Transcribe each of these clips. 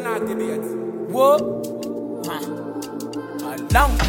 not did it. Whoa. Along.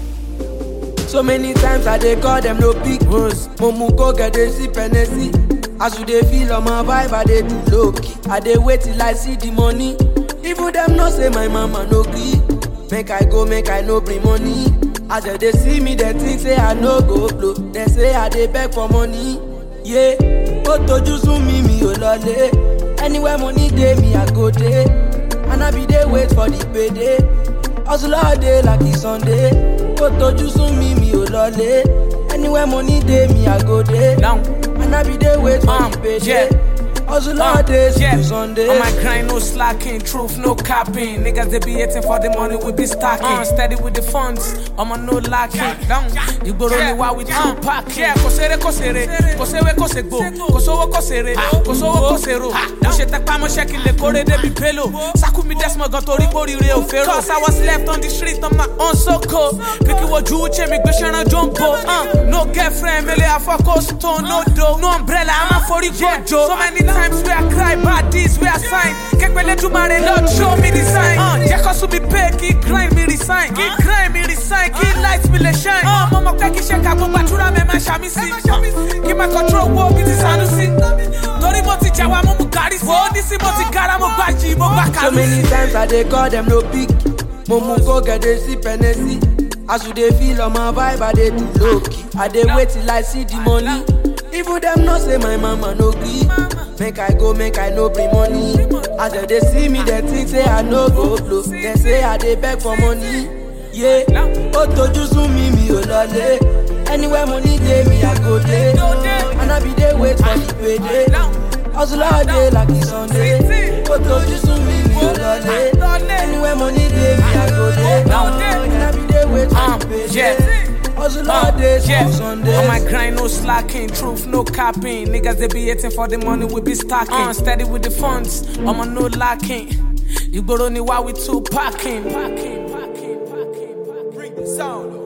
So many times I dey call them no pick ones. Momu go get dey see Hennessy. As you dey feel on my vibe, I dey do low key. I dey wait till I see the money. Even them know say my mama no gree. Make I go, make I no bring money. As they dey see me, they think say I no go blow. They say I dey beg for money. Yeah, ó tojú sún mi mi ò lọlé. Anywhere money dey me I go dey. And I be dey wait for the payday. Hustle all day like it's Sunday. Ó tojú sún mi mi ò lọlé. Anywhere money dey me I go dey. Long. And I be dey wait for Um, the payday. yeah. Hustle all day yeah. till Sunday. On my grind, no slacking, truth, no capping. Niggas, they be hating for the money, we be stacking. Uh, steady with the funds, I'm on no lacking. Down, you go only while we two packing. Yeah, kosere, kosere, kosewe, kosegbo, kosowo, kosere, kosowo, kosero. Mo ṣe tẹpá mọ́ṣẹ́ kí n lè kórè débi pélo. Sákú mi dẹ́smọ̀ gan torí kórìíre ò fẹ́ràn. Cause I was left on the street on my own so cold. Pikin wojú uche mi gbé ṣẹ́ran jumbo. Uh, no girlfriend, mele afọ́kọ́ stone, no dough. No umbrella, I'm a forí gbòjò. So many times where I cry, bad deeds where I sign. Kẹ́pẹ́lẹ́ Jumare, Lord show me the sign. Uh, jẹ́ kó sùn mi pay, kí grind mi resign. Kí grind mi resign, kí light mi lè shine. Uh, mo mọ̀ pé kí ṣe ká gbogbo àdúrà mi máa ṣàmì sí. Uh, Kí máa control wo bí ti Sanusi. Torí mo ti jà wá, mo mú gàrí sí. Ó ní sí mo ti gara, mo gbà jì, mo gbà So kàlù many sí. times I dey call them no pick. Momu go get dey see Hennessy. As you dey feel on my vibe, I dey do low key. I dey wait till I see the money. Even them know say my mama no gree. Make I go, make I no bring money. As they dey see me, they think say I no go blow. They say I dey beg for money. Yeah, ó tojú sún mi mi ò lọlé. Anywhere money dey me, I go dey. And I be dey wait for the payday. Hustle all day like it's Sunday. Ó tojú sún mi mi ò lọlé. Anywhere money dey me, I go dey. And I be dey wait for Um, the payday. yeah. Hustle all day yeah. till Sunday. On my grind, no slacking, truth, no capping. Niggas, they be hating for the money, we be stacking. Uh, steady with the funds, I'm on no lacking. You go only while we two packing. packing, packing, packing, packing. Bring the sound.